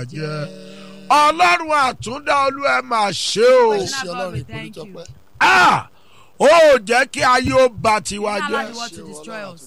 bàjẹ́ ọlọ́run àtúndá olú ẹ máa ṣe o ẹ Yes. ṣe God, ọlọ́run we thank you. ìpolítọ́pẹ́. Ah! ó jẹ́ kí ayé ó ba tiwa Allow jẹ́ the world to destroy us.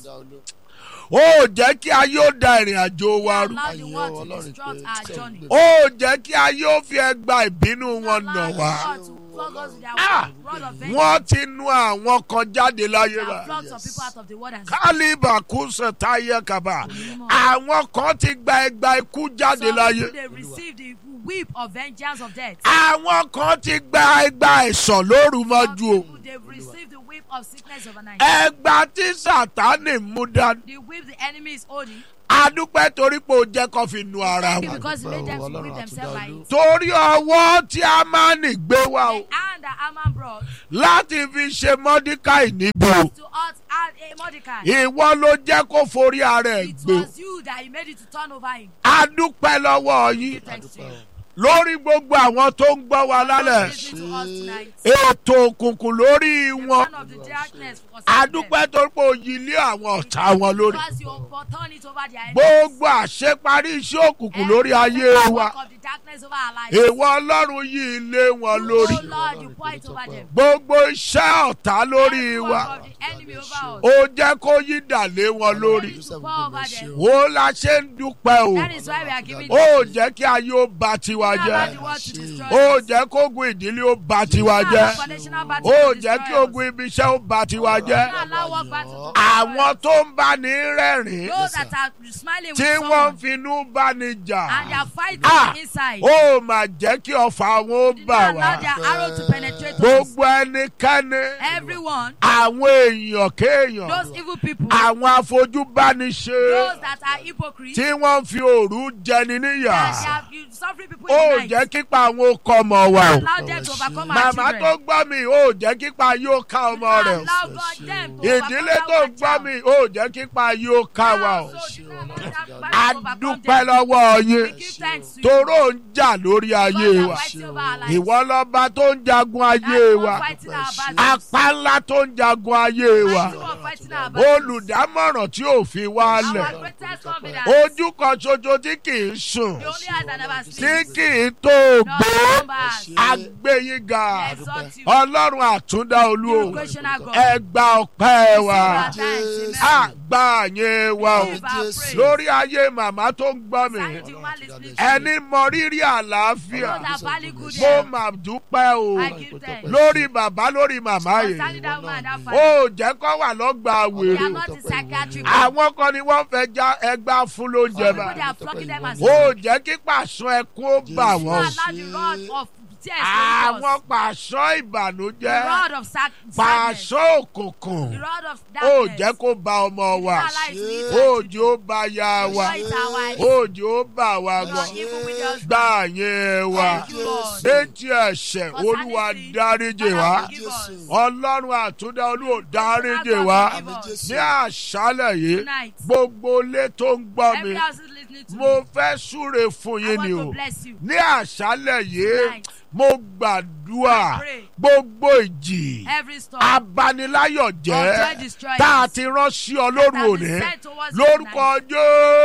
ó jẹ́ kí ayé ó da ìrìn àjò wa rú Allow the Ayọ̀ world to Ọlọ́run disrupt pé our tí ẹ̀ ń journey. gbé. ó jẹ́ kí ayé ó fi ẹgba ìbínú wọn nà Allow the wá world to flog us with their Ah! rod of vengeance. wọ́n ti nu àwọn kan jáde láyé They wa have flogged some people out of the world and kálíbà kùsẹ̀ táyé kaba àwọn kan ti gba ẹgba ikú jáde some láyé people they receive the whip of vengeance of death. àwọn kan ti gba ẹgba ẹ̀sán lóru Some mọ́jú o people they've received the whip of sickness overnight. ẹgba tí sàtánì mú dání The whip the enemy is holding. adúpẹ́ torí pé ó jẹ́ kó fi nu ara Thank you wọn because he made them to Ọlọ́run whip themselves by àtúndá it. torí ọwọ́ tí a máa ń gbé wá o The hand that Haman brought láti fi ṣe mọ́díkàì níbi o to us and a Mordecai. ìwọ ló jẹ́ kó forí ara ẹ̀ It gbé o was you that he made it to turn over him. adúpẹ́ lọ́wọ́ yín Give thanks to you. lórí gbogbo àwọn tó ń gbọ́ wa lálẹ́ Listen to us tonight. ètò òkùnkùn lórí The wọn man of the darkness was adúpẹ́ torí pé òyìn ilé àwọn ọ̀tá wọn lórí Because you overturn it over their enemies. gbogbo àṣeparí iṣẹ́ òkùnkùn lórí ayé Every wa work of the darkness over our lives. èèwọ̀ ọlọ́run yí ilé wọn lórí Oh Lord, you pour it over them. gbogbo iṣẹ́ ọ̀tá lórí Every wa work of the enemy over us. ó jẹ́ kó yí dàlé wọn lórí You pour over them. ó la ṣe ń dúpẹ́ o That is why we are giving ó them. jẹ́ kí ayé ó ba tiwa Allow jẹ́ the world to destroy ó us. jẹ́ kó ogun ìdílé ó ba tiwa Allow jẹ́ foundational battle ó to jẹ́ destroy kí us. ogun ibi iṣẹ́ ó ba tiwa jẹ́ Allow work battle to destroy àwọn us. tó ń bá ní rẹ́rìn Those that are smiling with tí wọ́n someone finú bá ní jà and they are fighting Ah! inside. ó mà jẹ́ kí ọ̀fà wọn ó Did bà not wá allow their arrow to penetrate us. gbogbo ẹnikẹ́ni Everyone, àwọn èèyàn kéèyàn those evil people, àwọn afojúbániṣe those that are hypocrites, tí wọ́n fi òru jẹni níyà that they have you suffering people ó in the jẹ́ night. kípa àwọn okọ̀ ọmọ wa o Allow them to overcome our màmá tó children. gbọ́ mi ó jẹ́ kípa yóò ká ọmọ rẹ̀ o Allow God them to ìdílé overcome tó our gbọ́ child. mi ó jẹ́ kípa yóò ká wa o Also, do not allow that battle to overcome adúpẹ́ them. lọ́wọ́ yín We give thanks to you. toró ń jà lórí ayé God are wa fighting over our lives. ìwọ lọ́ba tó ń jagun ayé And wa God fighting our battles. apá ńlá tó ń jagun ayé wa And God fighting our battles. olùdámọ̀ràn tí ò fi wá lẹ̀ Our greatest confidence. ojú kan ṣoṣo tí kì í sùn The only eyes that never tí sleep. kì í tó No gbó numbers. agbẹ́yìnga Exalt you. ọlọ́run àtúndá olú o You questioner God. ẹ gba ọpẹ́ wa Receive our thanks. Amen. àgbà yẹn wa o Receive our praise. lórí ayé màmá tó ń gbọ́ mi Thank you, man, listening to ẹni mọ rírì àlàáfíà Those that value good mo health. mà dúpẹ́ o I give thanks. lórí bàbá lórí màmá Concerning yìí that woman, that ó family. jẹ́ kó wà lọ́gbà They are wèrè not in psychiatric. àwọn kan ni wọ́n fẹ́ já ẹgbà fún lóúnjẹ People bá they are flocking them as ó jẹ́ kí pàṣọ ẹkún ó bà You wọ́n allow the rod of tears to àwọn us. pàṣọ The ìbànújẹ́ rod of sac- sadness. pàṣọ òkùnkùn The rod of ó darkness. jẹ́ kó ba ọmọ wa Allow it to eat ó our jẹ́ ó ba ya wa Destroy it our wives. ó jẹ́ ó bà wá You gbọ́ are evil with us. gbà yẹn wa Thank you, Lord. létí ẹ̀ṣẹ̀ olúwa dáríjì wá Father, forgive us. ọlọ́run àtúndá olúwa dáríjì wá ní àṣálẹ̀ yìí Tonight. gbogbo ilé tó ń gbọ́ mi Every house is listening to mo me. fẹ́ súre fún I yín want ni to o bless you. ní àṣálẹ̀ yìí Tonight. mo gbàdúrà I pray. gbogbo ìjì Every storm. abaniláyọ̀ of jẹ́ joy destroyers. tá a ti rán sí ọ lóru that have òní been sent towards you lórúkọ tonight.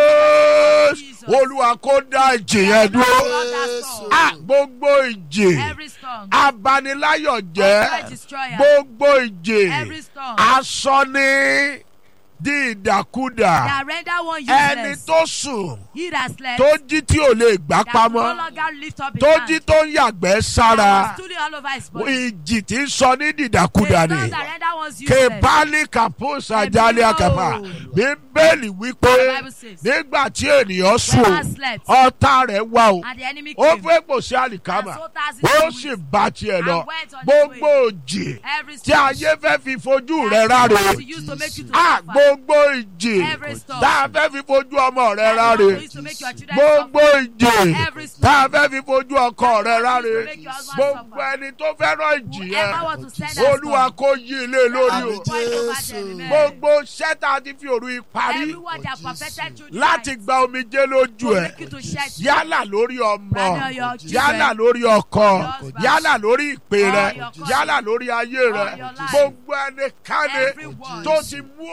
jésù Jesus. olúwa kó dá ìjì yẹn dúró Lord, that storm. Ah, gbogbo ìjì Every storm. abaniláyọ̀ of jẹ́ joy destroyer. gbogbo ìjì Every storm. aṣọ ní di ìdàkudà that render one ẹni useless. tó sùn He that slept. tó jí tí ò lè gbá that no pamọ́ longer lift up his tó hand. jí tó ń yàgbẹ́ that sára was stooling all over his body. ìjì tí ń sọ ní dìdàkudà The ni storm that render one's useless. kebali kaposa Ẹ̀mí jali o. akapa bíbélì wípé The Bible says. nígbà tí ènìyàn sùn When man slept. ọ̀tá rẹ̀ wà o and the enemy ó came. fẹ́ pò sí àlìkámà and so tas his ó food. sì bá tiẹ̀ lọ and went on his gbogbo way. òjì Every tí storm. ayé fẹ́ fi fojú rẹ̀ that ráre to use to make you to a suffer. gbogbo ìjì Every storm. tá a fẹ́ fi fojú ọmọ rẹ̀ that ráre to use to make your children gbogbo suffer. ìjì Every storm. tá a fẹ́ fi fojú ọkọ rẹ̀ ráre make your husband gbogbo suffer. ẹni tó fẹ́ràn ìjì Whoever yẹn want to send that olúwa storm. kó yí ilé lórí o Àmín. Point over them, amen. gbogbo sẹ́tà ti fi òru ìparí Everyone that perfected through the láti night gba omijé lójú to ẹ̀ make you to shed tears. yálà lórí ọmọ Rather your children. yálà lórí ọkọ Your husband. yálà lórí ìpè Or rẹ your calling. yálà lórí ayé rẹ Or your life. gbogbo ẹnikẹ́ni Everyone tó ti mú òru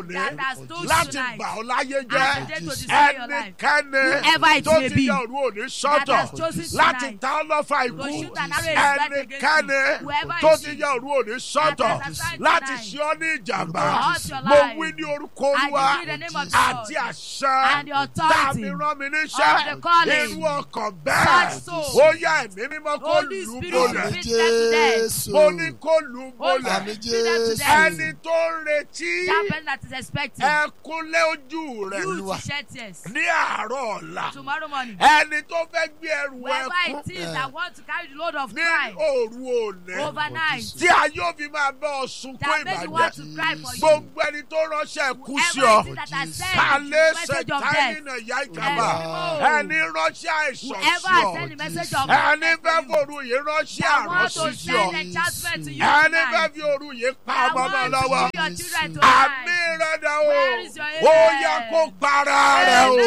òní that has stood láti tonight bà ọ́ láyé and jẹ́ today to destroy your life. ẹnikẹ́ni Whoever it tó may ti be yẹ òru òní that sọ́tọ̀ has chosen láti tonight ta ọ́ lọ́fà to ikú shoot an arrow in his back against ẹnikẹ́ni you. Whoever tó it ti is yẹ òru òní sọ́tọ̀ has assigned láti tonight ṣe ọ́ ní ìjàmbá to hurt your mo life. wí ní orúkọ I olúwa decree the name of the àti Lord àṣẹ and the authority tàbí rán mi of níṣẹ́ the calling. irú ọkàn bẹ́ẹ̀ Such soul. ó yá ẹ̀mí mímọ́ kó Holy lù ú Spirit bolẹ̀ speak them to death. mo ní kó lù ú Holy bolẹ̀ Spirit speak them to death. ẹni tó ń retí That person that is expecting ẹkúnlé ojú rẹ̀ you to shed tears ní àárọ̀ ọ̀la tomorrow morning. ẹni tó fẹ́ gbé ẹrù Whoever ẹkún it is that wants to carry the load of ní cry òru òní overnight, tí a yóò fi máa bẹ́ ọ sunkún that make you want ìbàjẹ́ to cry for you. gbogbo ẹni tó ránṣẹ́ kú sí ọ Whoever it is that has sent kálẹ̀ the message of ṣètáìnì death, náà yá ìkàbà Ẹ̀mí ẹni ránṣẹ́ àìsàn whoever sí has ọ sent the message of ẹni death fẹ́ to you, fòru yìí ránṣẹ́ that want to àránṣí sí ọ send enchantment to you ẹni fẹ́ tonight, fi òru yìí pa that ọmọ náà want lọ́wọ́ to see your children àmì tonight. rẹ̀ dà o Where is your ó amen? yẹ kó para rẹ̀ o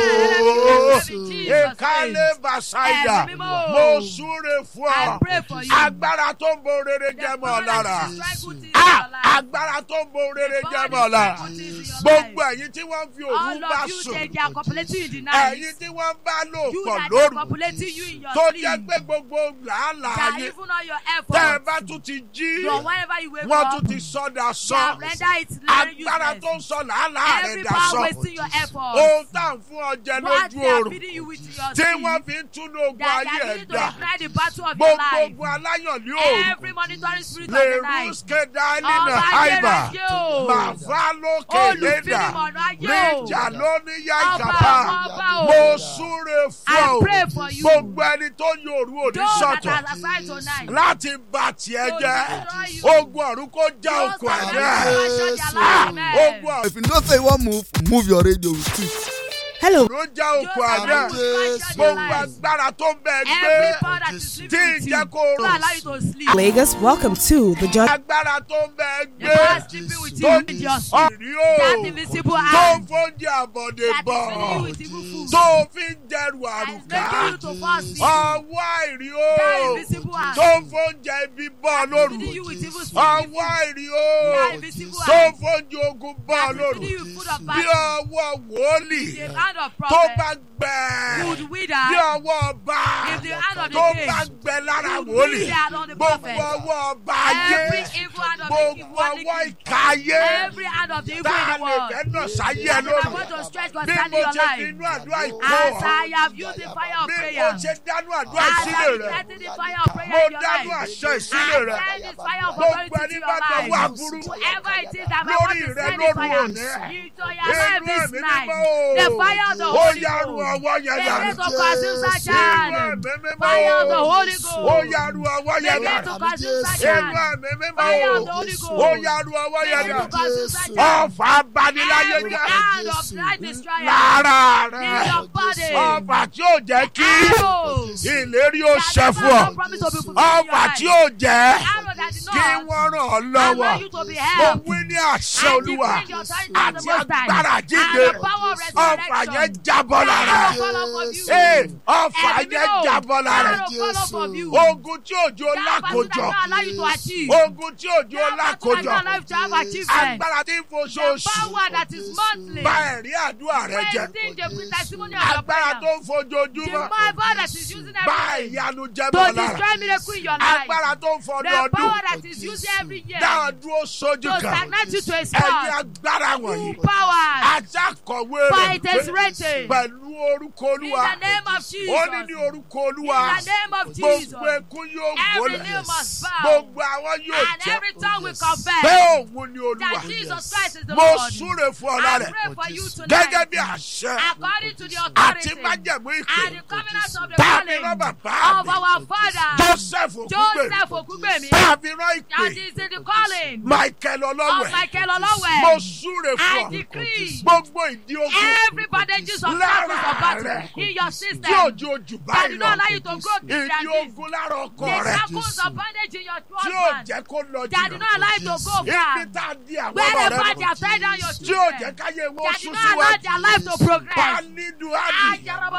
ìkálẹ̀ bàṣáìdà Ẹ̀mí mímọ́. mo súre fún I ọ pray for you. agbára tó ń bo rere The jẹ́ mọ́ ọ power lára that is strike good things in Ah, your life. agbára tó ń bo rere The jẹ́ power mọ́ ọ that lára is strike good things in your gbogbo life. ẹ̀yin tí wọ́n fi òru All bá of you sùn they, they are copulating in the night. ẹ̀yin tí wọ́n bá lò You pọ̀ that are lóru copulating you in your tó sleep. jẹ́ pé gbogbo làálàá That yín even all your tẹ́ ẹ efforts. bá tún ti jí So whenever you wake wọ́n up, tún ti sọ́dà they sọ have rendered it very agbára tó ń useless. sọ làálàá rẹ̀ Every dà power sọ wasting your efforts. ohun tá à ń fún ọ jẹ What lójú they are oorun feeding you with your tí sleep. wọ́n fi ń túnú ogun That ayé they are ẹ̀ needing to dà ignite the battle of your gbogbo life. ogun aláyàn ní òòrùn Every monitoring spirit of lè the night. rúṣkẹ́ dání Ọba náà àìbà ayérayé o. màfá lókè lédà Olùfínimọ̀nà ayé o. níjà lóní yá Ọba ìjàpá àwọn ọba o. mo súre fún I ọ pray for you. gbogbo ẹni tó ń yòrú òní Those that sọ̀tọ̀ are assigned tonight. láti bà tiẹ̀ To jẹ́ destroy you. ogun ọ̀run kó já Those okùn that are àjẹ́ assigned to Ah, their life. ogun Amen. ọ̀run If you know say you wan move, move your radio with it. Hello. ló já Those okùn that àjẹ́ are assigned to their gbogbo life. agbára tó ń bẹ Every gbé power that is tí sleeping ń with jẹ́ you. kó To rò allow you to sleep. Lagos, welcome to the John. agbára tó ń bẹ The power gbé sleeping with tó you ń in your sleep. ọ̀rí o That invisible tó ń hand. fóúnjẹ àbọ̀dé That is bọ̀ filling you with evil food. tó fi ń dẹrù That is àrùká making you to fall sick. ọwọ́ àìrí o That invisible hand. tó ń fóúnjẹ ibi bọ̀ lóru Feeding you with evil spirit. ọwọ́ àìrí o That invisible tó ń hand. fóúnjẹ ogun bọ̀ That is lóru feeding you with food of bí battle. ọwọ́ wòlíì The hand of tó prophet bá gbẹ would wither. bí ọwọ́ ọba If the hand of the tó king bá gbẹ lára would wòlíì wither on the gbogbo prophet. ọwọ́ ọba Every ayé evil hand of the gbogbo ọwọ́ evil ìka ayé Every hand of the evil tá in a the lè world. fẹ́ nà sáyé ẹ That if I lóru want to stretch bí concerning mo your ṣe fi life. inú àdúrà ìkó As ọ I have used the fire of bí mo prayer. ṣe dánú àdúrà As ìsílẹ̀ I rẹ have the fire of prayer mo in your dánú life. àṣẹ I ìsílẹ̀ rẹ send this fire of gbogbo authority to ẹni your bá dánwó life. aburú Whoever it is that I lórí want to rẹ send the lóru fire òní into your life inú this ẹ̀mí night. mímọ́ o The fire of the ó Holy yàrú Ghost. ọwọ́ yẹn The dànù grace of consume such inú hand. ẹ̀mí mímọ́ Fire of the o Holy ó Ghost. yàrú ọwọ́ The yẹn grace dànù of consume such inú hand. ẹ̀mí mímọ́ Fire o of the Holy Ghost. ó yàrú ọwọ́ The yẹn grace of dànù consume such hand. ọ̀fà abaniláyé Every jẹ́ hand of light destroyer. lára In rẹ your body. ọ̀fà tí ò jẹ́ kí Arrows. ìlérí ó ṣẹ fún ọ ọ̀fà tí ò jẹ́ kí wọ́n ràn ọ́ lọ́wọ́ Allow you to be mo helped. wí ní àṣẹ And olúwa decree your authority of the àti Most High. agbára And jíde the power of ọ̀fà yẹn resurrection. jábọ́ lára Arrow fall off of you. Ee, ọ̀fà Ẹ̀mí yẹn mímọ́. jábọ́ lára Arrow fall off of you. ogun tí òjò That battle that lákòjọ don't allow you to achieve. ogun tí òjò That battle that lákòjọ don't allow you to have achievement. agbára tí ń The foṣooṣù power that is monthly. bá ẹ̀rí àdúrà rẹ jẹ Wasting the testimony of your agbára tó prayer. ń The fojoojúmọ́ power that is using bá every day ìyanu jẹ to bọ́ lára destroy miracle in your life. agbára tó ń The fọdọọdún power that is using every year dáhùn to dúró sójú kan stagnate you to a ẹ̀yin spot. agbára wọ̀nyí Two powers. ajakọ̀wé Fight rẹ̀ is written. pẹ̀lú orúkọ In olúwa the name of Jesus. ó ní ní orúkọ olúwa In the name of Jesus. gbogbo ekún yóò Every gbólẹ̀ knee must bow. gbogbo àwọn yóò And jẹ́ every tongue will pé confess òun ni olúwa that Jesus Christ is the mo Lord. súre fún ọ I lára pray for you gẹ́gẹ́ tonight. bí àṣẹ According to the àti authority májẹ̀mú ìpè and the covenant of the tàbí calling rán of bàbá mi our father joseph ògúngbè Joseph Okugbemi tàbí rán that ìpè is in the calling michael of ọlọ́wẹ̀ Michael mo Olowe. súre I fún ọ decree gbogbo ìdí ogun every bandages of Lára darkness of battle rẹ. in your tí system òjò ojú that báyìí do lọ not allow you to grow to ìdí their knees. ogun lára ọkọ The rẹ shackles of bondage in your tí ò husband jẹ́ kó lọ that do jìnnà not allow you to go ibi far. tá a di àwọn ọmọ Wherever rẹ they have tied down your tí ò jẹ́ children káyé wọn that do sún not allow síwájú their life to progress. pálídù àdì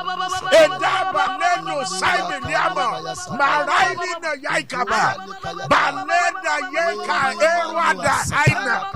ẹ̀dá balẹ̀nù sáìmì ní àmọ̀ màráìlì nà yá ìkàbà balẹ̀nà yẹ ká ẹ̀rọ àdà àìnà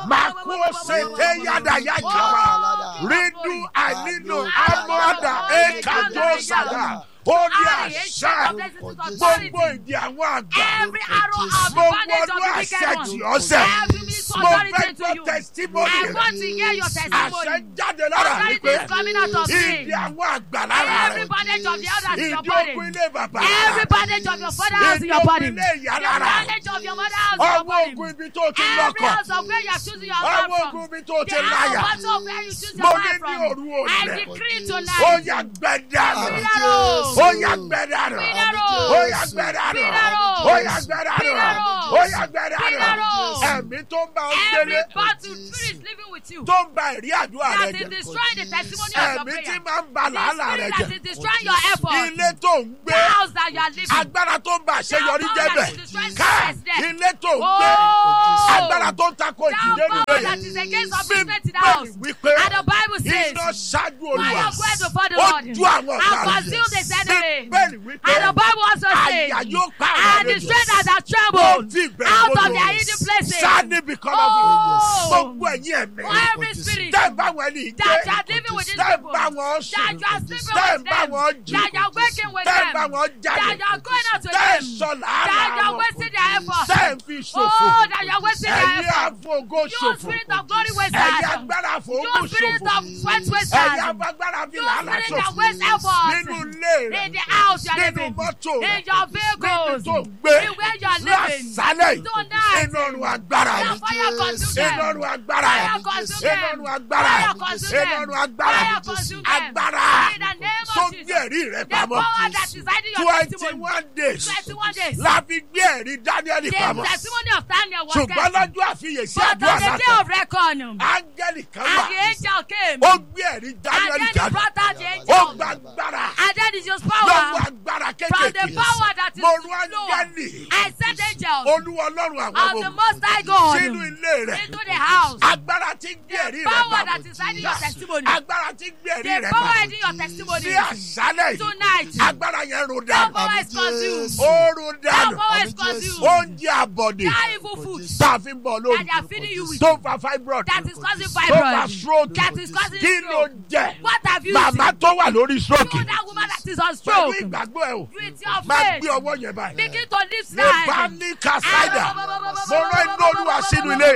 Makose yada yakaba. Rindu alinu amada ekato sada. Ó ní àṣà gbogbo ìdí àwọn àgbà. Every arrow of the Mo bondage of wọnú the wicked àṣẹjì one. ọ̀sẹ̀. Every means Mo authority fẹ́ to gbọ́ you. testimony I rẹ̀. want to hear your Àṣẹ testimony. jáde lára mi Authority pé is coming out of me. ìdí àwọn àgbà lára Every rẹ̀. bondage of the elders in your Ìdí body. ogun ilé bàbá. Every bondage of your father house in Ìdí your ogun body. ilé ìyá The lára. bondage of your mother house in your Ọwọ́ body. ogun ibi tó ti Every lọ́kọ̀. house of where you are choosing your Ọwọ́ man ogun from. ibi tó ti The láyà. battle of where you choose Mo your ní man ní from. òru I òní. decree Ó tonight. yà gbẹ̀dánù. Pinaro. Ó yà gbẹ̀dánù. Pinaro. Ó yà gbẹ̀dánù. Pinaro. Ó yà gbẹ̀dánù. Pinaro. Ó yà gbẹ̀dánù. Pinaro. Ẹ̀mí tó ń bá ọ Every délé. battle spirit living with you. Tó ń ba ìrí àdúrà rẹ That is jẹ. destroying the testimony of your Ẹ̀mí tí prayer. máa ń ba The làálàá rẹ spirit that jẹ. is destroying your effort. Ilé tó ń The gbé. house that you are living. Agbára tó ń ba àṣeyọrí That jẹ́ power bẹ̀. that is destroying Ká success there. ilé tó ń gbé. Oh! Agbára tó ń takò That ìdílé power nìyẹn. that is against Bíbélì upliftment in the house. wípé And the Bible says, iná ṣáájú Fire olúwa. going before the Ó Lord. ju àwọn And ọ̀tá rẹ̀. consume the enemy. Bíbélì wípé And the Bible also says, àyà yóò pa àwọn and the àlejò. strength that are Ó trembled fi ìbẹ̀rù out of bójú. their hidden places. Sáni because of it. Oh! Gbogbo ẹ̀yin ẹ̀mí. For every spirit Tẹ́ ẹ̀ bá wọn ní ìgbé. that you are living with these Tẹ́ ẹ̀ people, bá wọn that sùn. you are sleeping Tẹ́ ẹ̀ with bá them, wọn jí. that you are waking with Tẹ́ ẹ̀ them, bá wọn that jáde. you are going out with Tẹ́ ẹ̀ them, sọ that you làálàá are wọn. wasting their effort. Tẹ́ ẹ̀ fi ṣòfò. Oh, that you are wasting their Ẹ̀yin effort. àfọ̀gó You ṣòfò. spirit of glory Ẹ̀yin wasters. agbára You àfọ̀gó spirit ṣòfò. of sweat Ẹ̀yin wasters. agbára fi You làálàá spirit ṣòfò. that waste effort. Nínú ilé rẹ̀. In the house you are Nínú living. mọ́tò In rẹ̀. your Níbi vehicles. tó ń gbé. In where you are living. Lásàlẹ̀ yìí. Tonight. Iná ọ̀run agbára The yìí. fire consume them. Iná ọ̀run agbára Fire yìí. consume Iná them. ọ̀run agbára Fire yìí. consume Iná them. ọ̀run agbára Fire yìí. consume them. Agbára In the name tó of gbé Jesus. ẹ̀rí rẹ̀ The pamọ́. power that is hiding your Twenty testimony. one days. 21 days. La fi gbé ẹ̀rí Dáníẹ́lì The pamọ́. testimony of Daniel was Ṣùgbọ́n kept. lọ́jọ́ àfiyèsí But on àdúrà the day látọ̀. of reckoning, Áńgẹ́lì kan and wà. the angel came, Ó gbé ẹ̀rí and Dáníẹ́lì then he jáde. brought out the Ó angel, gba agbára. and then he used Lọ́wọ́ power agbára from the kékèké. power that is Mo rú low. áńgẹ́lì. I sent angels Olúwa ọlọ́run àwọn of ọmọ the ogun. Most High God Sínú ilé rẹ̀. into the house. Agbára tí ń gbé ẹ̀rí The rẹ̀ power pamọ́. that is hiding your testimony. Agbára tí ń gbé ẹ̀rí The rẹ̀ power pamọ́. hiding your testimony. Ní àṣálẹ̀ yìí. Tonight, Agbára yẹn ro that dànù. power is consumed. Ó ro That dànù. power is consumed. Oúnjẹ àbọ̀dè. That evil food Tá a fi ń bọ̀ that lórí. they are feeding you with, Tó ń fa fibroid. that is causing Tó ń fa fibroid, stroke. that is causing Kí ló stroke. jẹ́? What have you Màmá seen? tó wà lórí stroke. You that woman that is on Pẹ̀lú stroke. ìgbàgbọ́ ẹ̀ o. With your Máa faith. gbé ọwọ́ yẹn báyìí. Begin to lift Mo bá slide. ní kàsáìdà. Mo rán iná olúwa sínú ilé.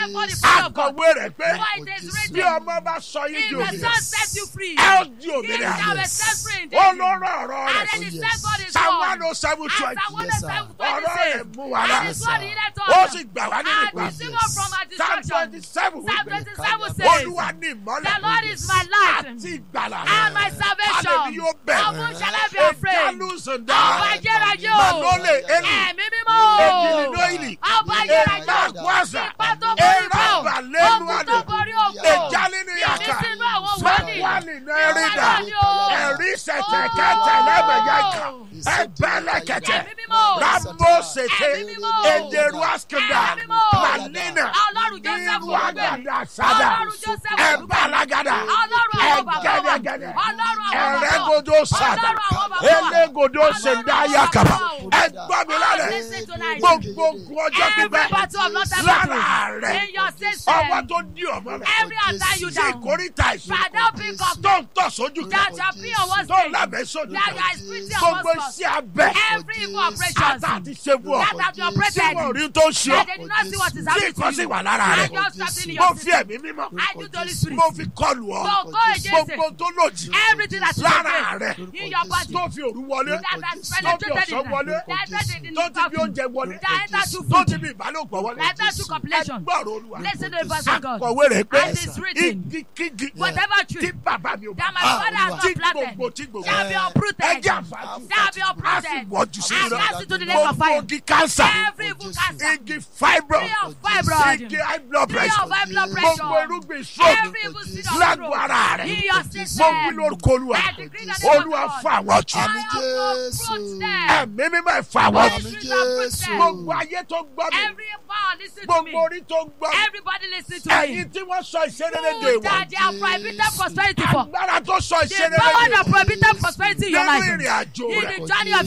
Akọ̀wé rẹ̀ pé For it is bí written, ọmọ bá sọ yín di If the òmìnira. Son set you free, Ẹ ó di he òmìnira. shall be set free indeed. Ó ló rán ọ̀rọ̀ And then rẹ̀. he sent God his Psalm word. one oh seven And twenty. Psalm 107 Ọ̀rọ̀ rẹ̀ says, mú wa lá. And his word he let Ó us sì gbà wá nínú and ìpàdé. receive us from our Psalm destruction. twenty seven Psalm wípé 27 says, Olúwa ní ìmọ́lẹ̀. The Lord is my light Àti ìgbàlà. and my Alẹ́ salvation. mi yóò bẹ̀. Of whom shall I be afraid? Ìjálùsùndà. Ọba ayérayé o. Màlólè Eli. Ẹ̀mí mímọ́ o. Èjìlélóyìnì. Ọba ayérayé Ègbà o. kwásà. Ipa tó borí bá o. Èrà lẹ́nu Ogun tó àdè. borí ogun. Èjálí ní yàkà. Ìmísínú àwọn wòlíì. Sọ́kwálì náà rí dà. Ìwà ni o. Ẹ̀rí sẹ̀tẹ̀ kẹtẹ̀ lẹ́bẹ̀yà ìkà. Ẹgbẹ́lẹ̀ kẹtẹ̀. Ẹ̀mí mímọ́ o. Rambo sète. Ẹ̀mí mímọ́ o. Èdèrú àskìdá. Ẹ̀mí mímọ́ o. Màlínà. Ọlọ́run Joseph Irú àgàdà Olúgbèmí. sádà. Ọlọ́run Joseph Ẹ̀bá alágàdà. Ọlọ́run àwọn bàbá wa. Ẹ̀gẹ́dẹ̀gẹ́dẹ̀. Ọlọ́run àwọn bàbá wa. Ẹ̀rẹ́gòdò sádà. Ọlọ́run àwọn bàbá wa. Elégodò sèndáyà kàbà. Ẹgbọ́n mi Oh, lálẹ́. listen tonight. Gbogbo ogun ọjọ́ Every pípẹ́. battle of not Lára rẹ̀. in your system. Ọwọ́ tó dí ọmọ rẹ̀. Every attack you Sí down. ìkórìtà ìsìn. Father, pick up Tó ń tọ̀ sójú kan. that shall be on one Tó stage. lábẹ́ sójú That kan. you are spiritual Gbogbo monsters. iṣẹ́ abẹ. Every evil operations Ata àti ṣẹ́gun ọ̀. that have been Tí operated. wọ́n rí tó ń ṣe That ọ́. they do not see what is Tí happening nǹkan sì to you. wà lára I rẹ̀. just start in Mo your fi system. ẹ̀mí mímọ́. I do the Holy Spirit. Mo fi kọlù ọ́. So go against Gbogbo it. tó lòdì. Everything that is Lára against rẹ̀. in your body. Tó fi òru wọlé. That has Tó fi penetrated ọ̀sán in wọlé. that entered in Tó the ti fi coffin. oúnjẹ wọlé. That entered through Tó food. ti fi ìbálòpọ̀ wọlé. That entered through completion. Ẹgbọ́rọ̀ olúwa. Listen to the voice of God. Akọ̀wé rẹ̀ pé And it's written. igikígi Whatever tí tree bàbá mi ò bá that my Ah, father has Olúwa. tí not planted gbogbo tí gbogbo shall be ẹ uprooted. jẹ́ àfáàjù Shall be a sì uprooted. wọ́jú sí And iná cast into the lake of gbogbo fire. igi kánsà Every evil cancer. igi fibroid Tree of fibroid. igi high blood Tree pressure of high blood gbogbo pressure. irúgbìn stroke Every evil seed of lágbo stroke. ara In rẹ̀ your mo system. wí lórúkọ olúwa I decree that the name of olúwa God. fún àwọn jù Àmín I Jésù. uproot them. ẹ̀mí mímọ́ ẹ̀ fún àwọn Holy jù Spirit uproot them. gbogbo ayé tó gbọ́ mi Every power listen to me. gbogbo orí tó gbọ́ mi Everybody listen to ẹ̀yin me. tí wọ́n sọ ìṣeré Who de ìwà that they are prohibited prosperity for. agbára tó sọ The ìṣeré power de that prohibited prosperity in your nínú life. ìrìn àjò In rẹ̀ the journey of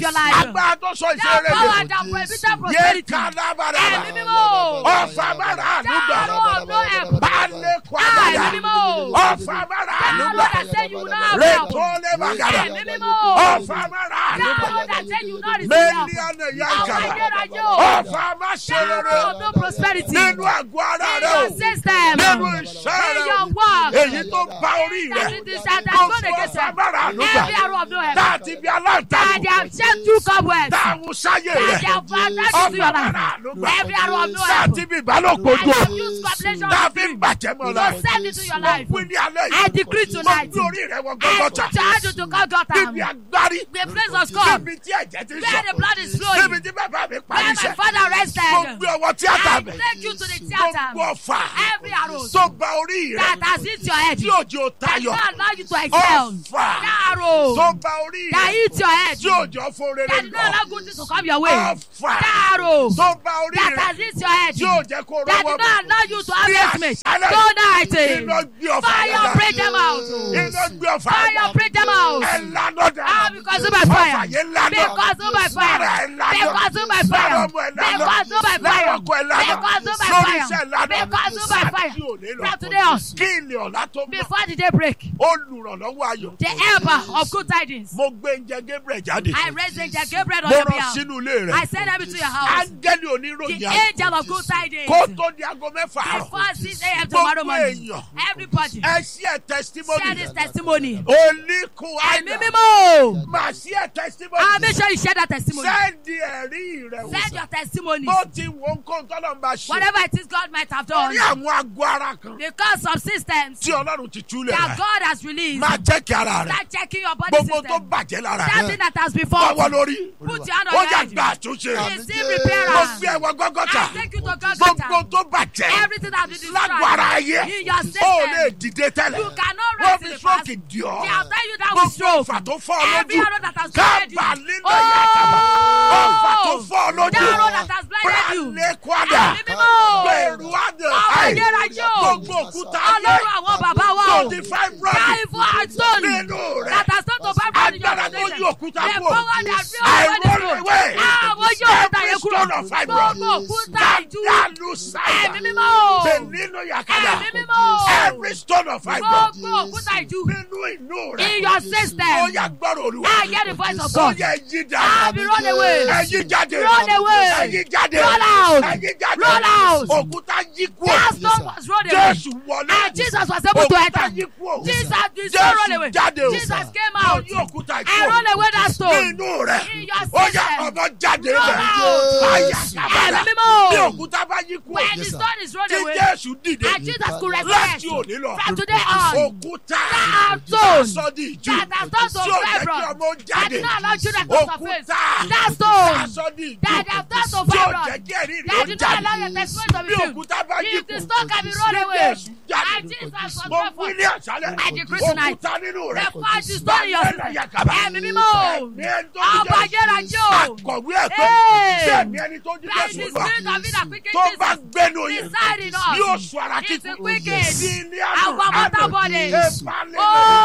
your life. agbára tó sọ That ìṣeré power rẹ̀ that prohibited yé prosperity. kálábàrà Ẹ̀mí mímọ́. ọ̀fà bàrà ànúgbà That of no help. balẹ̀ kọ́ Ẹ̀mí àgbàdà mímọ́. ọ̀fà bàrà That ànúgbà Lord that said you will not have help. rètò lẹ́bàgàdà Ẹ̀mí mímọ́. ọ̀fà bàrà That ànúgbà Lord that said you will not receive help. mẹ́lí àná ìyá Àwọn ìkàrà ayérayé o. ọ̀fà má ṣe That rere of no prosperity. nínú àgọ́ ara In rẹ o your system. nínú iṣẹ́ In rẹ your o work. èyí tó bá orí rẹ That it is that has tó gone fún against ọ̀fà them. bàrà ànúgbà Every arrow of no help. láti bí That aláǹtakùn they have sent two cobwebs. táwọn sáyé That rẹ they have attached to your life. Every arrow of no help. láti bí ìbálòpọ̀ And jò they have used copulation tàbí bàjẹ́ mọ́ la to send into your life. wí ní alẹ́ I yìí decree tonight. mo gbé orí rẹ wọ I gọ́gọ́ta put your hand to Golgotha. níbi agbárí The place of God. níbi tí ẹ̀jẹ̀ ti Where the sọ blood is níbi flowing. tí bàbá mi parí Where my iṣẹ́ father mo rested. gbé ọwọ́ tíátà I bẹ̀ take you to the mo theater. gbọ́ fà Every arrow tó ba orí rẹ that has hit your head. tí òjò That tayọ not allow you to excel. ọ̀fà That arrow tó ba orí that rẹ hit your head. tí òjò fún rere That did not lọ allow good things to come your way. ọ̀fà That arrow tó ba orí that rẹ has hit your head. tí òjò kó That rọwọ́ did not allow you to have Yes, estimate. silence. Tonight. iná gbé ọ̀fà Fire yẹn break them out. iná gbé ọ̀fà Fire yẹn break them out. ẹ lánà dá Ah, because of my ọ̀fà fire. yẹn lánà Because of my Sára fire. ẹ lánà Because of my Sára fire. ọmọ ẹ lánà Because of my Lára fire. ọkọ ẹ lánà Because of my lórí fire. iṣẹ́ lánà Because of my fire. Àti òní lọ. From today on. kí ilé ọ̀la tó mọ̀ Before the day break, olùrànlọ́wọ́ ayọ̀ the helper of good tidings. mo gbé oúnjẹ Gabriel jáde I raised angel Gabriel on mo your rán behalf. sínú ilé rẹ I send them to your house. áńgẹ́lì oníròyìn The ayọ̀ angel of good tidings. kó tó di aago mẹ́fà àárọ̀ Before 6 a.m. tomorrow gbogbo morning. èèyàn Everybody, ẹ ṣí ẹ testimony share this testimony. oníkun Ẹ̀mí àìdá mímọ́. máa ṣí ẹ testimony Ah, make sure you share that testimony. sẹ́ẹ̀dì ẹ̀rí rẹ wò Send your testimony. bó ti wo nǹkan tọ́lọ̀ ń bá ṣe Whatever it is God might have done. orí àwọn aago ara kan Because of systems tí ọlọ́run ti túlẹ̀ that rẹ̀ God has released. máa jẹ́ kí ara rẹ̀ Start checking your body gbogbo tó system. bàjẹ́ lára That rẹ̀ thing that has been báwọ̀ faulty. lórí Put your hand on ó your yà head. gba àtúnṣe Receive mo repairer. gbé ẹwọ gọ́gọ́ta I take you to gbogbo Golgotha. tó bàjẹ́ Everything that has been lágbo ara ayé destroyed in your ó lè system. dìde tẹ́lẹ̀ You cannot wọ́n rise fi in the past. stroke dì ọ́ They have tell you that with gbogbo stroke. ọ̀fà tó fọ́ ọ Every lójú arrow that has blinded you. kábà nínú ìyàtàbà ọ̀fà tó Oh! fọ́ ọ lójú That arrow that has blinded you. brale kwada Ẹ̀mí mímọ́. gbẹ̀rù àdè Ọmọ àì ayérayé o. gbogbo òkúta ayé Ọlọ́run àwọn bàbá wa o. tó di fibroid Káìfọ́ àtọ́nù. nínú rẹ̀ That has not to vibrate in your agbára tó foundation. yí òkúta The kú power that feels I over the roll throne. away Àwọn yóò òkúta every yẹn kúrò. stone of fibroid Gbogbo òkúta ìjú. dadalu sáyà Ẹ̀mí mímọ́ o. beninu yakada Ẹ̀mí mímọ́ o. every stone of fibroid Gbogbo òkúta ìjú. nínú inú In rẹ̀ your ó system. yà gbọ́rọ̀ olúwa I hear the voice of ó God. yẹ yí Ah, dáadáa be run away. ẹ̀yí jáde Run away. ẹ̀yí jáde Roll out. ẹ̀yí jáde Roll out. òkúta yí kú That stone was rolled away. jésù wọlé And Jesus was able to òkúta enter. yí kú Jesus did so roll jésù away. jáde o Jesus came ó out. yí òkúta yí And kú roll away that stone. nínú rẹ̀ In your ó yà system. ọmọ jáde Roll rẹ̀ out. àyà sábàdà Ẹ̀mí mímọ́. bí òkúta bá yí kú When the stone is rolled tí away. jésù dìde And Jesus could resurrect. láti òní lọ From today on. òkúta That stone. sọ́dí ìjú That has done tí to ò jẹ́ kí fibroid. ọmọ That jáde did not allow children to surface. òkúta That stone. sọ́dí ìjú That have done to tí ò fibroid. jẹ́ kí ẹ̀rí rẹ̀ That ó did not allow your jáde testimony to bí be filled. òkúta bá yí If the kú stone can be rolled tí away. jésù jáde And Jesus was mo brought wí forth. ní àṣálẹ̀ I decree tonight. òkúta nínú rẹ̀ The fight is done in your Bàbá ẹ̀yà kàbà. Ẹ̀mí mímọ́ o. Ẹ̀mí ẹni tó jí Ọba Jésù. ayérayé o. Àkọ̀wé ẹ̀ pé Hey. bẹ́ẹ̀ni ẹni tó jí By the Jésù lọ spirit of it that quickens tó bá Jesus. gbẹ́nu yẹn Reside in us. yóò sọ ara It's kíkù a quickens. sí ilé Our àdùn mortal bodies. ìbálẹ̀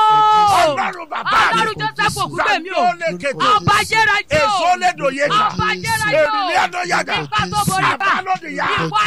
Oh! ọlọ́run bàbá mi Ọlọ́run Joseph Ògúngbèmí o. Sàmúlò kété. Ọba ayérayé o. èso lédò yé ká Ọba ayérayé o. èmi ní àná yàgà Nípa tó borí bá. àbálòdì yá Ìwọ